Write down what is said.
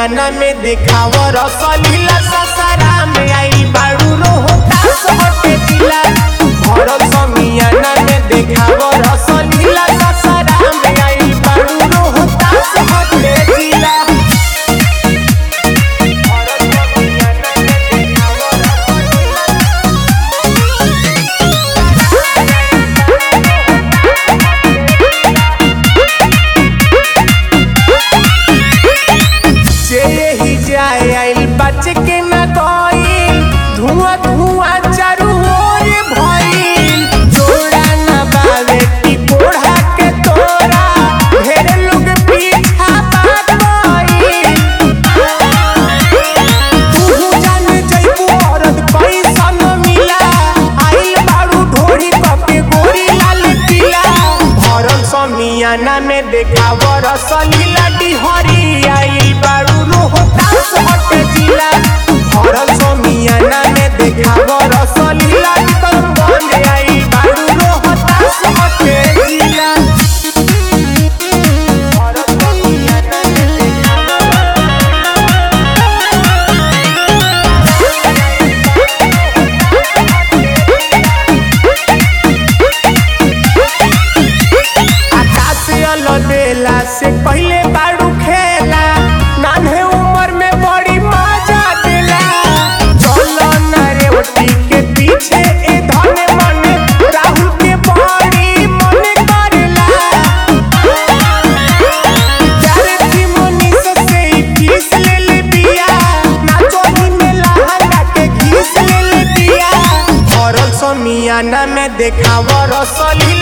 समियाना में देखाव रसलीला ससरा में आई बाड़ू रोहतास हटे जिला भरल समियाना में देखाव रसलीला ससरा में आई बाड़ू रोहतास हटे जिला भरल समियाना में देखाव रसलीला जे ही जाए आइल बच के न गइल धुआं धुआं चारू ओर भइल जोड़ा न बावे की कोढ़ा के तोरा ढेर लोग पीछा भाग गइल तू जान जइबू औरत पैसा न मिला आइल बाड़ू ढोरी कके गोरी लाल पीला भरल समियाना में देखाव रसलीला डिहरी आइल बाड़ू रोहतास हटे जिला भरल समियाना में देखाव रसलीला करमगंज आइल बाड़ू रोहतास हटे जिला भरल समियाना में देखाव आकाश अलबेला से पहले बाड़ू खेला नान्हे उम्र में बड़ी मजा देला चलो न रे ओटी के पीछे ए धने मन राहुल के बड़ी मन करला प्यारे की मनीष से ही फीस ले ले बिया नाचो ही में लहंगा के घीस ले ले बिया भरल समियाना में देखाव रसलीला